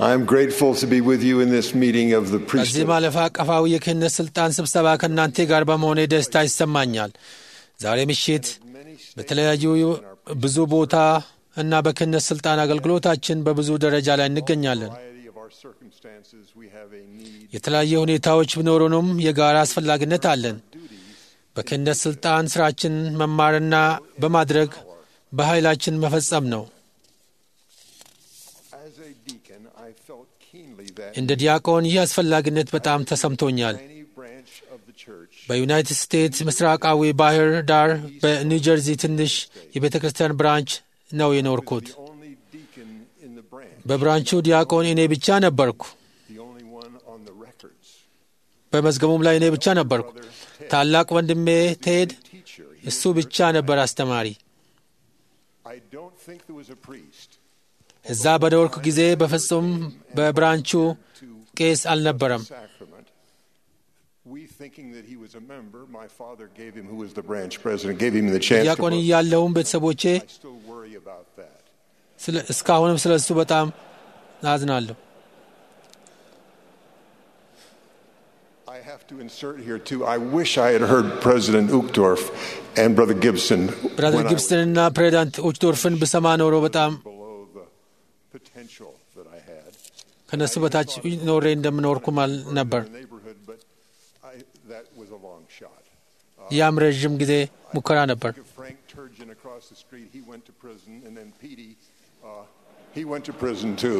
I'm grateful to be with you in this meeting of the በዚህ priesthood. ማለፍ አቀፋዊ የክህነት ስልጣን ስብሰባ ከእናንተ ጋር በመሆኔ ደስታ ይሰማኛል። ዛሬ ምሽት በተለያዩ ብዙ ቦታ እና በክህነት ስልጣን አገልግሎታችን በብዙ ደረጃ ላይ እንገኛለን። variety of our circumstances, we have a need የተለያየ ሁኔታዎች ቢኖሩንም የጋራ አስፈላጊነት አለን። በክህነት ስልጣን ስራችን መማርና በማድረግ በኃይላችን መፈጸም ነው። As a deacon, I felt keenly that እንደ ዲያቆን ይህ አስፈላጊነት በጣም ተሰምቶኛል። any branch of the church በዩናይትድ ስቴትስ ምስራቃዊ ባህር ዳር በኒው ጀርዚ ትንሽ የቤተ ክርስቲያን ብራንች ነው የኖርኩት። the only deacon in the branch, በብራንቹ ዲያቆን እኔ ብቻ ነበርኩ። the only one on the records. በመዝገቡም ላይ እኔ ብቻ ነበርኩ። ታላቅ ወንድሜ ቴድ Teacher, እሱ ብቻ ነበር አስተማሪ። I don't think there was a priest እዛ በኖርኩ ጊዜ በፍጹም በብራንቹ ቄስ አልነበረም። sacrament. We thinking that he was a member, my father gave him, who was the branch president, gave him the chance to ዲያቆን vote. እያለሁም ቤተሰቦቼ I still worry about that. ስለ- እስካሁንም ስለ እሱ በጣም አዝናለሁ። I have to insert here too. I wish I had heard President Uchtdorf and Brother Gibson ብራዘር when I was ጊብስተንና ፕሬዚዳንት ኡችዶርፍን ብሰማ ኖሮ በጣም below the potential that I had. ከነሱ በታች ኖሬ እንደምኖርኩም አል ነበር። in the neighborhood, but I, that was a long shot. ያም ረዥም ጊዜ ሙከራ ነበር። Think of Frank Turgeon across the street. He went to prison, and then Petey, uh, he went to prison too.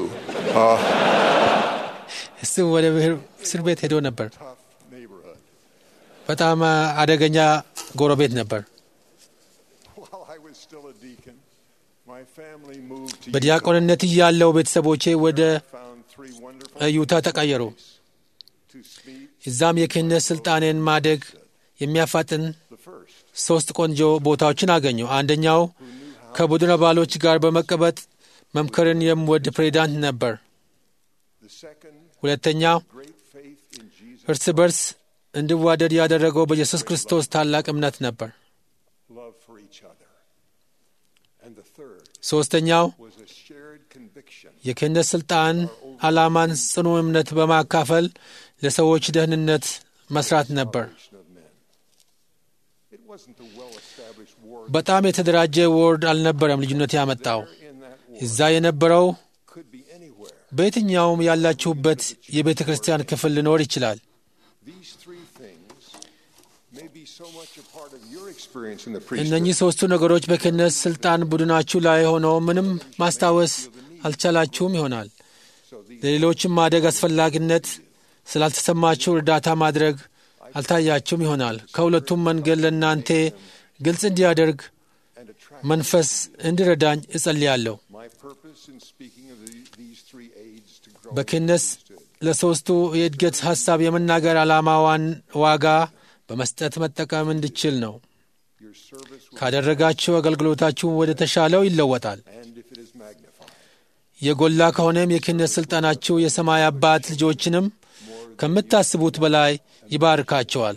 እሱ ወደ እስር ቤት ሄዶ ነበር። Tough neighborhood. በጣም አደገኛ ጎረቤት ነበር። While I was still a deacon, my family moved to በዲያቆንነት እያለው ቤተሰቦቼ ወደ Utah, found three wonderful ዩታ ተቀየሩ። to speak እዛም የክህነት ስልጣኔን ማደግ የሚያፋጥን the first. ሶስት ቆንጆ ቦታዎችን አገኙ። አንደኛው ከቡድን አባሎች ጋር በመቀበጥ መምከርን የሚወድ ፕሬዚዳንት ነበር። The second, ሁለተኛው great faith in Jesus, እርስ በርስ እንዲዋደድ ያደረገው በኢየሱስ ክርስቶስ ታላቅ እምነት ነበር። love for each other. And the third ሦስተኛው was a shared conviction የክህነት ስልጣን ዓላማን ጽኑ እምነት በማካፈል ለሰዎች ደህንነት መስራት ነበር። of men. It wasn't the well-established war በጣም የተደራጀ ወርድ አልነበረም ልዩነት ያመጣው። in that war እዛ የነበረው could be anywhere. በየትኛውም ያላችሁበት የቤተ ክርስቲያን ክፍል ሊኖር ይችላል። These three things may be so much a part of your experience in the priesthood. እነኚህ ሦስቱ ነገሮች በክህነት ስልጣን ቡድናችሁ ላይ ሆነው ምንም ማስታወስ አልቻላችሁም ይሆናል። ለሌሎችም ማደግ አስፈላጊነት ስላልተሰማችሁ እርዳታ ማድረግ አልታያችሁም ይሆናል። ከሁለቱም መንገድ ለእናንተ ግልጽ እንዲያደርግ and attract መንፈስ እንዲረዳኝ እጸልያለሁ። my purpose in speaking of the, these three aids to grow በክህነት ለሦስቱ የእድገት ሐሳብ የመናገር ዓላማዋን ዋጋ በመስጠት መጠቀም እንድችል ነው። your service will, ካደረጋችሁ አገልግሎታችሁ ወደ ተሻለው ይለወጣል። and if it is magnified. የጎላ ከሆነም የክህነት ሥልጣናችሁ የሰማይ አባት ልጆችንም ከምታስቡት በላይ ይባርካቸዋል።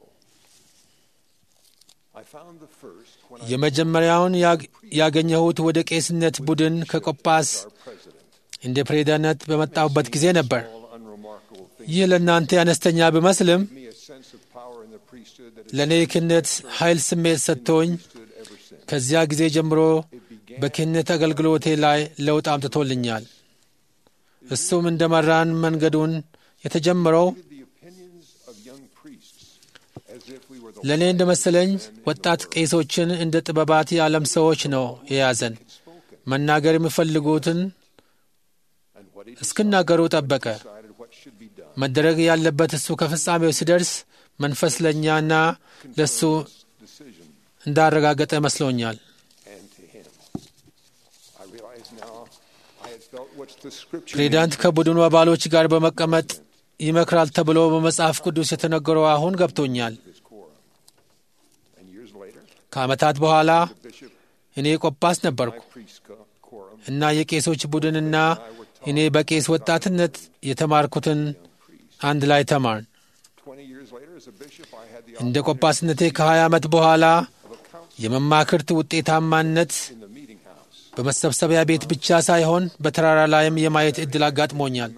I found the first when I የመጀመሪያውን ያግ- ያገኘሁት ወደ ቄስነት ቡድን ከቆጳስ was our president. እንደ ፕሬዚዳንት በመጣሁበት ጊዜ ነበር። All unremarkable things ይህ ለእናንተ አነስተኛ ቢመስልም give me a sense of power in the priesthood that has ለእኔ የክህነት ኃይል ስሜት ሰጥቶኝ stood ever since. ከዚያ ጊዜ ጀምሮ በክህነት አገልግሎቴ ላይ ለውጥ አምጥቶልኛል። እሱም እንደ መራን መንገዱን የተጀመረው The opinions of young priests as if we were the ለእኔ እንደ መሰለኝ ወጣት ቄሶችን እንደ ጥበባት የዓለም ሰዎች ነው የያዘን። መናገር የሚፈልጉትን and what he እስክናገሩ ጠበቀ። decided what should be done. መደረግ ያለበት እሱ ከፍጻሜው ሲደርስ መንፈስ ለእኛና ለእሱ Decision እንዳረጋገጠ መስሎኛል። and to him. I realize now I had felt what's the scripture ፕሬዚዳንት ከቡድኑ አባሎች ጋር በመቀመጥ ይመክራል ተብሎ በመጽሐፍ ቅዱስ የተነገረው አሁን ገብቶኛል። his quorum. And years later, ከዓመታት በኋላ the bishop, እኔ ቆጳስ ነበርኩ priest co- quorum, እና የቄሶች ቡድንና እኔ በቄስ ወጣትነት የተማርኩትን አንድ ላይ ተማርን። 20 years later as a bishop, I had the እንደ ቆጳስነቴ ከ20 ዓመት በኋላ of a council የመማክርት ውጤታማነት in the meeting house. በመሰብሰቢያ ቤት ብቻ ሳይሆን በተራራ ላይም የማየት ዕድል አጋጥሞኛል።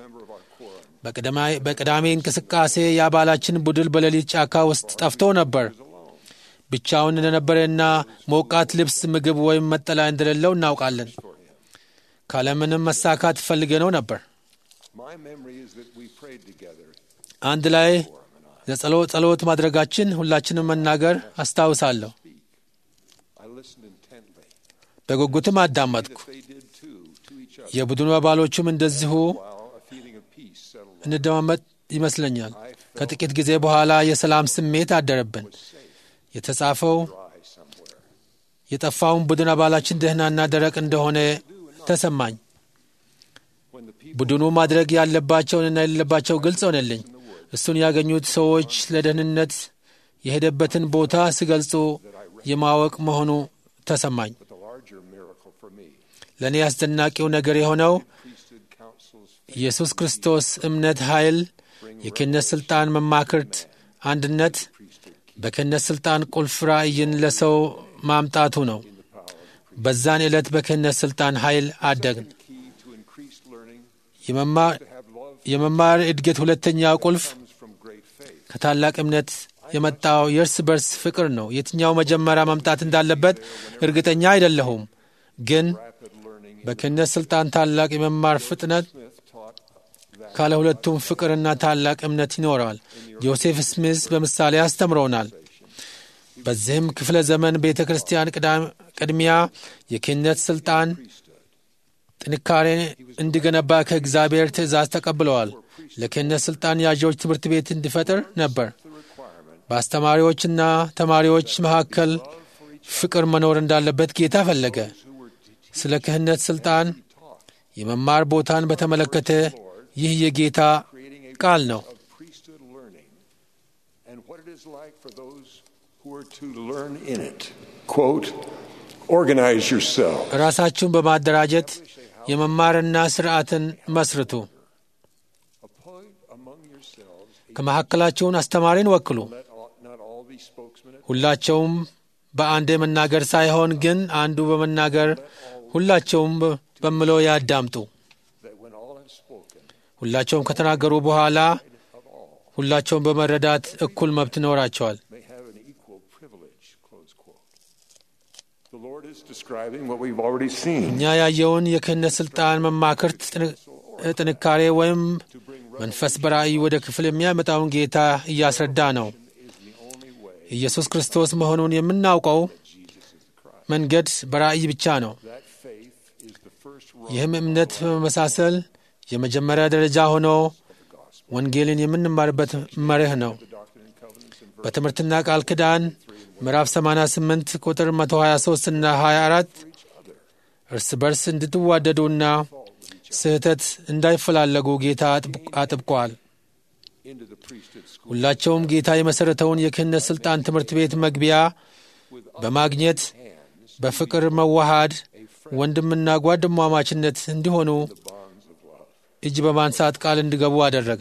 በቅዳሜ እንቅስቃሴ የአባላችን ቡድን በሌሊት ጫካ ውስጥ ጠፍቶ ነበር። ብቻውን እንደነበረና ሞቃት ልብስ፣ ምግብ ወይም መጠለያ እንደሌለው እናውቃለን። ካለምንም መሳካት ፈልገነው ነበር። አንድ ላይ ለጸሎት ጸሎት ማድረጋችን ሁላችንም መናገር አስታውሳለሁ። በጉጉትም አዳመጥኩ። የቡድኑ አባሎቹም እንደዚሁ እንደማመጥ ይመስለኛል። ከጥቂት ጊዜ በኋላ የሰላም ስሜት አደረብን። የተጻፈው የጠፋውን ቡድን አባላችን ደህናና ደረቅ እንደሆነ ተሰማኝ። ቡድኑ ማድረግ ያለባቸውንና የሌለባቸው ግልጽ ሆነልኝ። እሱን ያገኙት ሰዎች ለደህንነት የሄደበትን ቦታ ሲገልጹ የማወቅ መሆኑ ተሰማኝ። ለእኔ አስደናቂው ነገር የሆነው ኢየሱስ ክርስቶስ እምነት፣ ኃይል፣ የክህነት ሥልጣን፣ መማክርት፣ አንድነት በክህነት ሥልጣን ቁልፍ ራእይን ለሰው ማምጣቱ ነው። በዛን ዕለት በክህነት ሥልጣን ኃይል አደግን። የመማር እድገት ሁለተኛው ቁልፍ ከታላቅ እምነት የመጣው የእርስ በርስ ፍቅር ነው። የትኛው መጀመሪያ መምጣት እንዳለበት እርግጠኛ አይደለሁም፣ ግን በክህነት ሥልጣን ታላቅ የመማር ፍጥነት ካለ ሁለቱም ፍቅርና ታላቅ እምነት ይኖረዋል። ጆሴፍ ስሚዝ በምሳሌ አስተምረውናል። በዚህም ክፍለ ዘመን ቤተ ክርስቲያን ቅድሚያ የክህነት ሥልጣን ጥንካሬ እንዲገነባ ከእግዚአብሔር ትእዛዝ ተቀብለዋል። ለክህነት ሥልጣን ያዦች ትምህርት ቤት እንዲፈጥር ነበር። በአስተማሪዎችና ተማሪዎች መካከል ፍቅር መኖር እንዳለበት ጌታ ፈለገ። ስለ ክህነት ሥልጣን የመማር ቦታን በተመለከተ ይህ የጌታ ቃል ነው። ራሳችሁን በማደራጀት የመማርና ስርዓትን መስርቱ። ከመካከላችሁን አስተማሪን ወክሉ። ሁላቸውም በአንዴ መናገር ሳይሆን ግን አንዱ በመናገር ሁላቸውም በምለው ያዳምጡ። ሁላቸውም ከተናገሩ በኋላ ሁላቸውም በመረዳት እኩል መብት ይኖራቸዋል። እኛ ያየውን የክህነት ሥልጣን መማክርት ጥንካሬ ወይም መንፈስ በራእይ ወደ ክፍል የሚያመጣውን ጌታ እያስረዳ ነው። ኢየሱስ ክርስቶስ መሆኑን የምናውቀው መንገድ በራእይ ብቻ ነው። ይህም እምነት በመመሳሰል የመጀመሪያ ደረጃ ሆኖ ወንጌልን የምንማርበት መርህ ነው። በትምህርትና ቃል ኪዳን ምዕራፍ 88 ቁጥር 123 እና 24 እርስ በርስ እንድትዋደዱና ስህተት እንዳይፈላለጉ ጌታ አጥብቋል። ሁላቸውም ጌታ የመሠረተውን የክህነት ሥልጣን ትምህርት ቤት መግቢያ በማግኘት በፍቅር መዋሃድ፣ ወንድምና ጓደማማችነት እንዲሆኑ እጅ በማንሳት ቃል እንዲገቡ አደረገ።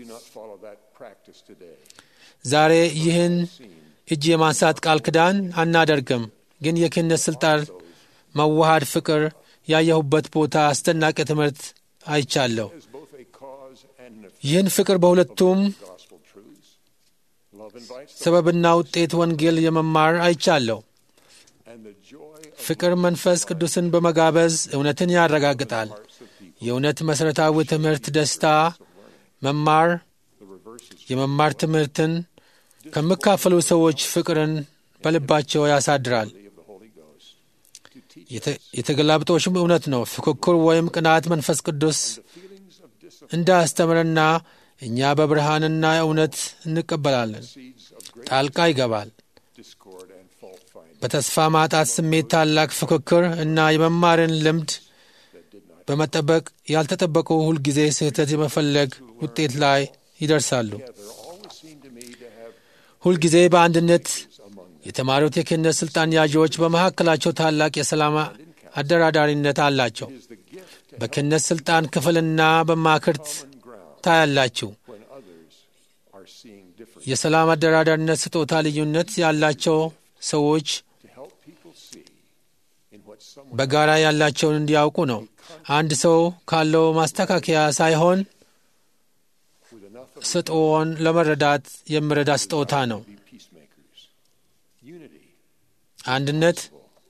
ዛሬ ይህን እጅ የማንሳት ቃል ኪዳን አናደርግም፣ ግን የክህነት ሥልጣን መዋሃድ ፍቅር ያየሁበት ቦታ አስደናቂ ትምህርት አይቻለሁ። ይህን ፍቅር በሁለቱም ሰበብና ውጤት ወንጌል የመማር አይቻለሁ። ፍቅር መንፈስ ቅዱስን በመጋበዝ እውነትን ያረጋግጣል። የእውነት መሠረታዊ ትምህርት ደስታ መማር የመማር ትምህርትን ከሚካፈሉ ሰዎች ፍቅርን በልባቸው ያሳድራል። የተገላብጦሽም እውነት ነው። ፉክክር ወይም ቅናት መንፈስ ቅዱስ እንዳያስተምርና እኛ በብርሃንና እውነት እንቀበላለን ጣልቃ ይገባል። በተስፋ ማጣት ስሜት ታላቅ ፉክክር እና የመማርን ልምድ በመጠበቅ ያልተጠበቁ ሁልጊዜ ስህተት የመፈለግ ውጤት ላይ ይደርሳሉ። ሁልጊዜ በአንድነት የተማሪዎች የክህነት ሥልጣን ያዢዎች በመካከላቸው ታላቅ የሰላም አደራዳሪነት አላቸው። በክህነት ሥልጣን ክፍልና በማክርት ታያላችሁ። የሰላም አደራዳሪነት ስጦታ ልዩነት ያላቸው ሰዎች በጋራ ያላቸውን እንዲያውቁ ነው። አንድ ሰው ካለው ማስተካከያ ሳይሆን ስጥዎን ለመረዳት የሚረዳ ስጦታ ነው። አንድነት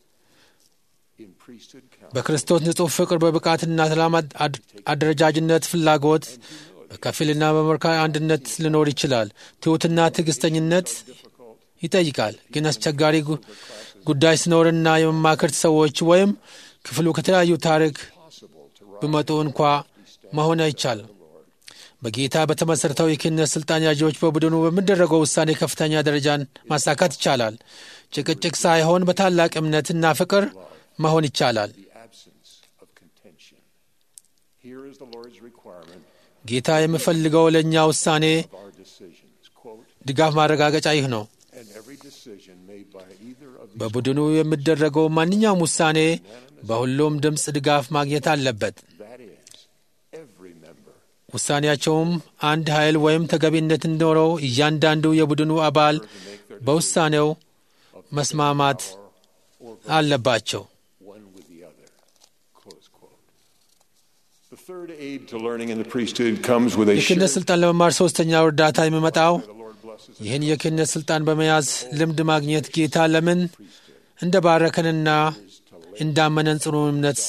በክርስቶስ ንጹሕ ፍቅር፣ በብቃትና ሰላም አደረጃጅነት፣ ፍላጎት በከፊልና በመርካይ አንድነት ሊኖር ይችላል። ትሑትና ትዕግስተኝነት ይጠይቃል። ግን አስቸጋሪ ጉዳይ ሲኖርና የመማክርት ሰዎች ወይም ክፍሉ ከተለያዩ ታሪክ ቢመጡ እንኳ መሆን አይቻልም። በጌታ በተመሠረተው የክህነት ሥልጣን ያዢዎች በቡድኑ በሚደረገው ውሳኔ ከፍተኛ ደረጃን ማሳካት ይቻላል። ጭቅጭቅ ሳይሆን በታላቅ እምነትና ፍቅር መሆን ይቻላል። ጌታ የሚፈልገው ለእኛ ውሳኔ ድጋፍ ማረጋገጫ ይህ ነው። በቡድኑ የሚደረገው ማንኛውም ውሳኔ በሁሉም ድምፅ ድጋፍ ማግኘት አለበት። ውሳኔያቸውም አንድ ኃይል ወይም ተገቢነት እንዲኖረው እያንዳንዱ የቡድኑ አባል በውሳኔው መስማማት አለባቸው። የክህነት ሥልጣን ለመማር ሦስተኛው እርዳታ የሚመጣው ይህን የክህነት ሥልጣን በመያዝ ልምድ ማግኘት ጌታ ለምን እንደ ባረከንና እንዳመነን ጽኑ እምነት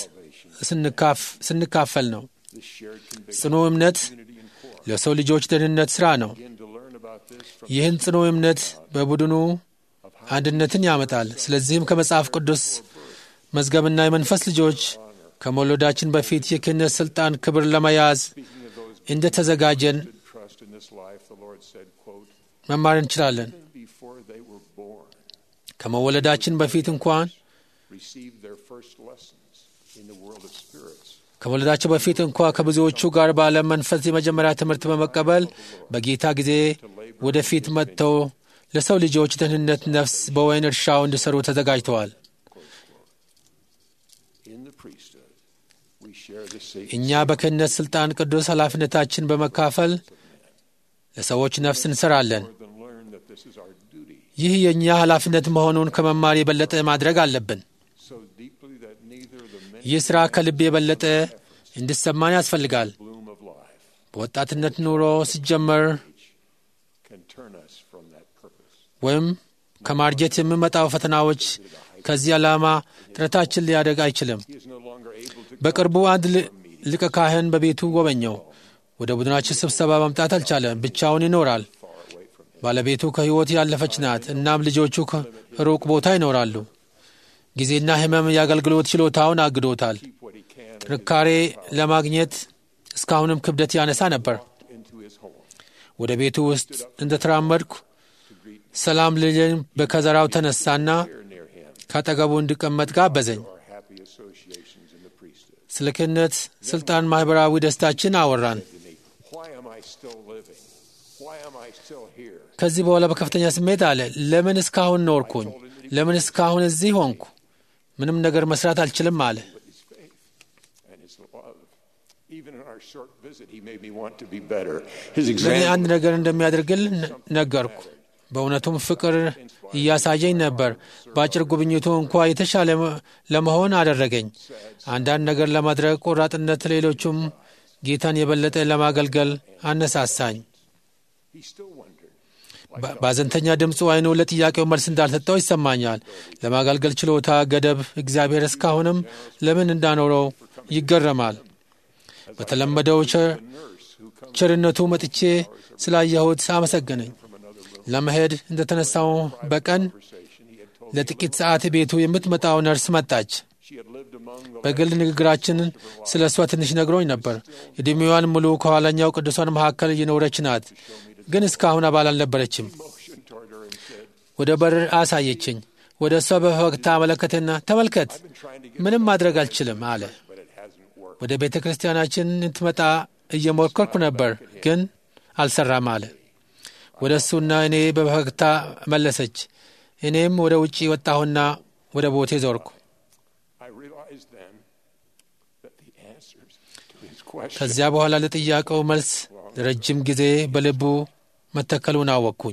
ስንካፈል ነው። ጽኑ እምነት ለሰው ልጆች ደህንነት ሥራ ነው። ይህን ጽኑ እምነት በቡድኑ አንድነትን ያመጣል። ስለዚህም ከመጽሐፍ ቅዱስ መዝገብና የመንፈስ ልጆች ከመውለዳችን በፊት የክህነት ሥልጣን ክብር ለመያዝ እንደ ተዘጋጀን መማር እንችላለን። ከመወለዳችን በፊት እንኳን ከመወለዳቸው በፊት እንኳ ከብዙዎቹ ጋር በዓለም መንፈስ የመጀመሪያ ትምህርት በመቀበል በጌታ ጊዜ ወደፊት መጥተው ለሰው ልጆች ደህንነት ነፍስ በወይን እርሻው እንዲሰሩ ተዘጋጅተዋል። እኛ በክህነት ሥልጣን ቅዱስ ኃላፊነታችን በመካፈል ለሰዎች ነፍስ እንሰራለን። ይህ የእኛ ኃላፊነት መሆኑን ከመማር የበለጠ ማድረግ አለብን። ይህ ሥራ ከልብ የበለጠ እንዲሰማን ያስፈልጋል። በወጣትነት ኑሮ ሲጀመር ወይም ከማርጀት የሚመጣው ፈተናዎች ከዚህ ዓላማ ጥረታችን ሊያደግ አይችልም። በቅርቡ አንድ ሊቀ ካህን በቤቱ ጎበኘው። ወደ ቡድናችን ስብሰባ መምጣት አልቻለም። ብቻውን ይኖራል። ባለቤቱ ከሕይወት ያለፈች ናት። እናም ልጆቹ ከሩቅ ቦታ ይኖራሉ። ጊዜና ሕመም የአገልግሎት ችሎታውን አግዶታል። ጥንካሬ ለማግኘት እስካሁንም ክብደት ያነሳ ነበር። ወደ ቤቱ ውስጥ እንደ ተራመድኩ ሰላም ልጅን በከዘራው ተነሳና ካጠገቡ እንዲቀመጥ ጋበዘኝ። ስለ ክህነት ሥልጣን ማኅበራዊ ደስታችን አወራን። ከዚህ በኋላ በከፍተኛ ስሜት አለ፣ ለምን እስካሁን ኖርኩኝ? ለምን እስካሁን እዚህ ሆንኩ? ምንም ነገር መስራት አልችልም አለ። ለእኔ አንድ ነገር እንደሚያደርግል ነገርኩ። በእውነቱም ፍቅር እያሳየኝ ነበር። በአጭር ጉብኝቱ እንኳ የተሻለ ለመሆን አደረገኝ። አንዳንድ ነገር ለማድረግ ቆራጥነት፣ ሌሎቹም ጌታን የበለጠ ለማገልገል አነሳሳኝ። በአዘንተኛ ድምፁ አይኑ ለጥያቄው መልስ እንዳልሰጠው ይሰማኛል። ለማገልገል ችሎታ ገደብ እግዚአብሔር እስካሁንም ለምን እንዳኖረው ይገረማል። በተለመደው ቸርነቱ መጥቼ ስላየሁት አመሰገነኝ። ለመሄድ እንደተነሳው በቀን ለጥቂት ሰዓት ቤቱ የምትመጣው ነርስ መጣች። በግል ንግግራችን ስለ እሷ ትንሽ ነግሮኝ ነበር። ዕድሜዋን ሙሉ ከኋላኛው ቅዱሳን መካከል እየኖረች ናት፣ ግን እስካሁን አባል አልነበረችም። ወደ በር አሳየችኝ። ወደ እሷ በፈገግታ አመለከተና ተመልከት፣ ምንም ማድረግ አልችልም አለ። ወደ ቤተ ክርስቲያናችን እንትመጣ እየሞከርኩ ነበር፣ ግን አልሰራም አለ። ወደ እሱና እኔ በፈገግታ መለሰች። እኔም ወደ ውጪ ወጣሁና ወደ ቦቴ ዞርኩ። ከዚያ በኋላ ለጥያቄው መልስ ለረጅም ጊዜ በልቡ መተከሉን አወቅኩኝ።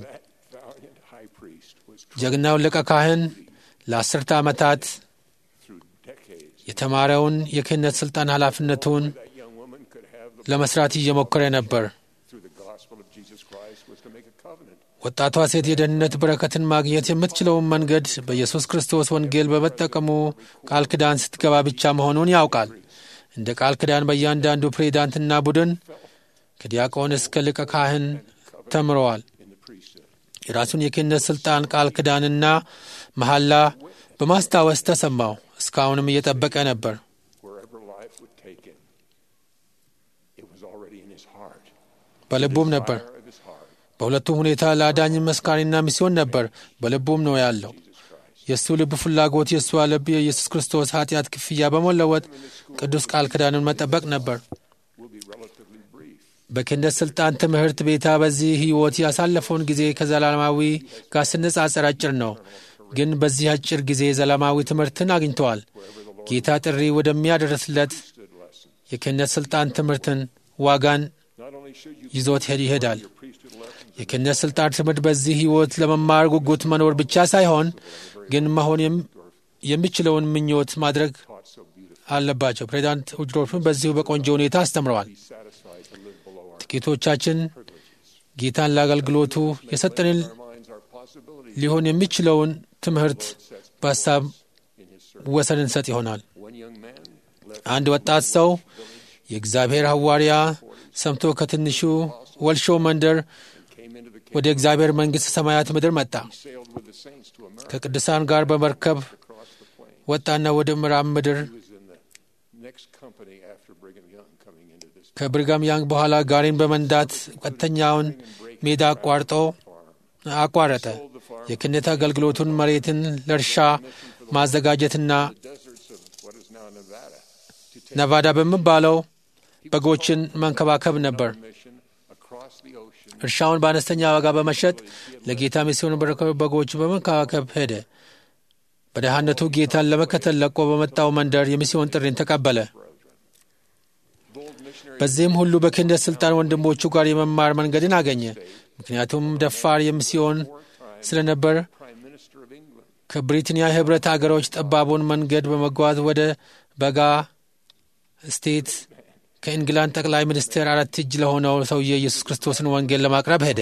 ጀግናውን ሊቀ ካህን ለአስርተ ዓመታት የተማረውን የክህነት ሥልጣን ኃላፊነቱን that young woman could have the, ለመስራት እየሞከረ ነበር። through the gospel of Jesus Christ was to make a covenant. ወጣቷ ሴት የደህንነት በረከትን ማግኘት የምትችለውን መንገድ በኢየሱስ ክርስቶስ ወንጌል በመጠቀሙ ቃል ኪዳን ስትገባ ብቻ መሆኑን ያውቃል። እንደ ቃል ኪዳን በእያንዳንዱ ፕሬዚዳንትና ቡድን ከዲያቆን እስከ ሊቀ ካህን ተምረዋል። in the priesthood. የራሱን የክህነት ሥልጣን ቃል ኪዳንና መሐላ በማስታወስ ተሰማው። እስካሁንም እየጠበቀ ነበር። Wherever life would take him, it was already in his heart. በልቡም ነበር። Fire of his heart, በሁለቱም ሁኔታ ለአዳኝ መስካሪና ሚስዮን ነበር። በልቡም ነው ያለው። የእሱ ልብ ፍላጎት የእሷ ልብ የኢየሱስ ክርስቶስ ኃጢአት ክፍያ በመለወጥ ቅዱስ ቃል ኪዳንን መጠበቅ ነበር። will be relatively brief. በክህነት ሥልጣን ትምህርት ቤታ በዚህ ሕይወት ያሳለፈውን ጊዜ ከዘላለማዊ ጋር ስነጻጸር አጭር ነው። ግን በዚህ አጭር ጊዜ ዘላለማዊ ትምህርትን አግኝተዋል። ጌታ ጥሪ ወደሚያደርስለት Stood lesson. የክህነት ሥልጣን ትምህርትን ዋጋን Not only should you ይዞት ሄድ ይሄዳል። your priesthood lessons የክህነት ሥልጣን ትምህርት በዚህ ሕይወት ለመማር ጉጉት መኖር ብቻ ሳይሆን ግን መሆን የም- የሚችለውን ምኞት ማድረግ taught so beautifully, አለባቸው። ፕሬዚዳንት ውጅዶርፍን በዚሁ በቆንጆ ሁኔታ አስተምረዋል። be satisfied to live below our ጥቂቶቻችን ጌታን ለአገልግሎቱ የሰጠንን our minds, our possibilities ሊሆን የሚችለውን ትምህርት በሀሳብ in his service. ወሰን እንሰጥ ይሆናል። One young man left አንድ ወጣት ሰው የእግዚአብሔር ሐዋርያ ሰምቶ ከትንሹ ወልሾ መንደር came into the ወደ እግዚአብሔር መንግሥት ሰማያት ምድር መጣ። sailed with the saints to America ከቅዱሳን ጋር በመርከብ across the plain. ወጣና ወደ ምዕራብ ምድር He was in the next company after Brigham Young coming into this ከብርጋም ያንግ በኋላ ጋሪን በመንዳት ቀጥተኛውን ሜዳ አቋርጦ አቋረጠ። የክህነት አገልግሎቱን መሬትን ለእርሻ ማዘጋጀትና deserts of what is now Nevada to take ነቫዳ በሚባለው በጎችን መንከባከብ ነበር። mission across the ocean እርሻውን በአነስተኛ ዋጋ በመሸጥ ለጌታ ሚስዮን በረከ በጎች በመንከባከብ ሄደ። በደሃነቱ ጌታን ለመከተል ለቆ በመጣው መንደር የሚስዮን ጥሪን ተቀበለ። bold missionary በዚህም ሁሉ በክህነት ሥልጣን ወንድሞቹ ጋር የመማር መንገድን አገኘ። ምክንያቱም ደፋር የሚስዮን ስለነበር prime minister of England ከብሪታንያ ኅብረት አገሮች ጠባቡን መንገድ በመጓዝ ወደ በጋ ስቴት ከእንግላንድ ጠቅላይ ሚኒስትር አራት እጅ ለሆነው ሰውዬ ኢየሱስ ክርስቶስን ወንጌል ለማቅረብ ሄደ።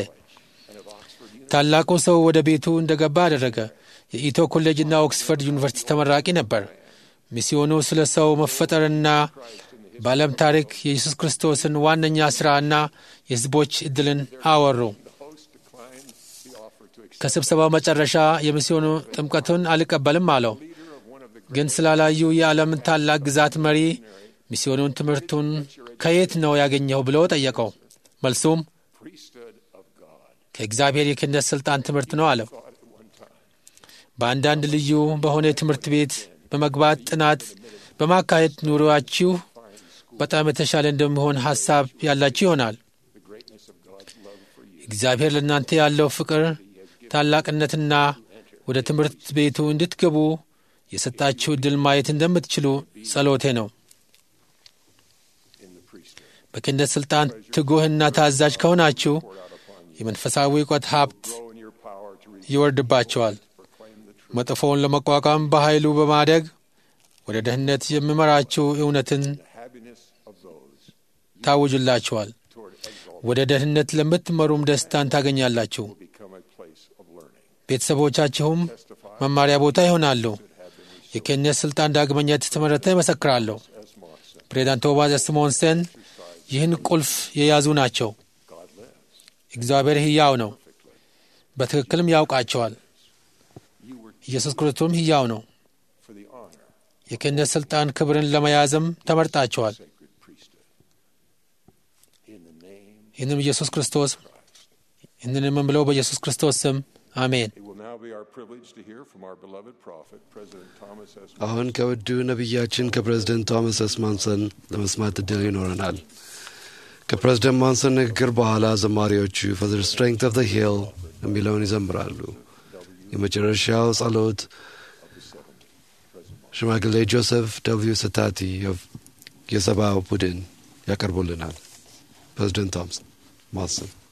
ታላቁ ሰው ወደ ቤቱ እንደገባ አደረገ። የኢቶ ኮሌጅና ኦክስፈርድ ዩኒቨርሲቲ ተመራቂ ነበር። ሚስዮኑ ስለ ሰው መፈጠርና በዓለም ታሪክ የኢየሱስ ክርስቶስን ዋነኛ ሥራና የሕዝቦች ዕድልን አወሩ። the host declined the offer to accept ከስብሰባው መጨረሻ የሚስዮኑ ጥምቀቱን አልቀበልም አለው። leader of one of the ግን ስላላዩ የዓለምን ታላቅ ግዛት መሪ ሚስዮኑን ትምህርቱን ከየት ነው ያገኘው ብሎ ጠየቀው። መልሱም priesthood of God ከእግዚአብሔር የክህነት ሥልጣን ትምህርት ነው አለው። thought at one time በአንዳንድ ልዩ በሆነ ትምህርት ቤት በመግባት ጥናት በማካሄድ ኑሮአችሁ በጣም የተሻለ እንደሚሆን ሐሳብ ያላችሁ ይሆናል። the greatness of God's love for you እግዚአብሔር ለእናንተ ያለው ፍቅር ታላቅነትና ወደ ትምህርት ቤቱ እንድትገቡ የሰጣችሁ ዕድል ማየት እንደምትችሉ ጸሎቴ ነው። in the priesthood በክህነት ሥልጣን ትጉህና ታዛዥ ከሆናችሁ የመንፈሳዊ እውቀት ሀብት grow in your power to resist ይወርድባቸዋል። proclaim the truth መጥፎውን ለመቋቋም በኃይሉ በማደግ ወደ ደህንነት የሚመራችሁ እውነትን the happiness of those ታውጅላችኋል። toward exalt ወደ ደህንነት ለምትመሩም ደስታን ታገኛላችሁ። will become a place of learning ቤተሰቦቻችሁም testify መማሪያ ቦታ ይሆናሉ። የክህነት ሥልጣን ዳግመኛ የተመረተ ይመሰክራለሁ። as Monson ፕሬዚዳንት ቶማስ ስሞንሰን ይህን ቁልፍ የያዙ ናቸው። God lives እግዚአብሔር ሕያው ነው፣ በትክክልም ያውቃቸዋል። you were ኢየሱስ ክርስቶስም ሕያው ነው። for the honor የክህነት ሥልጣን ክብርን ለመያዝም ተመርጣቸዋል። sacred priesthood in the name ይህንም ኢየሱስ ክርስቶስ ይህንን የምንብለው በኢየsus ክርስቶስ ስም አሜን። it will now be our privilege to hear from our beloved prophet President Thomas S. አሁን ከውዱ ነቢያችን ከፕሬዝደንት ቶማስ ኤስ ማንሰን ለመስማት እድል ይኖረናል። ከፕሬዝደንት ማንሰን ንግግር በኋላ ዘማሪዎቹ ፎር ዘ ስትሬንግት ኦፍ ዘ ሂል የሚለውን ይዘምራሉ። የመጨረሻው ጸሎት ሽማግሌ ጆሴፍ ደብልዩ ስታቲ የሰብአዊ ቡድን ያቀርቡልናል። ፕሬዝደንት ቶማስ ማንሰን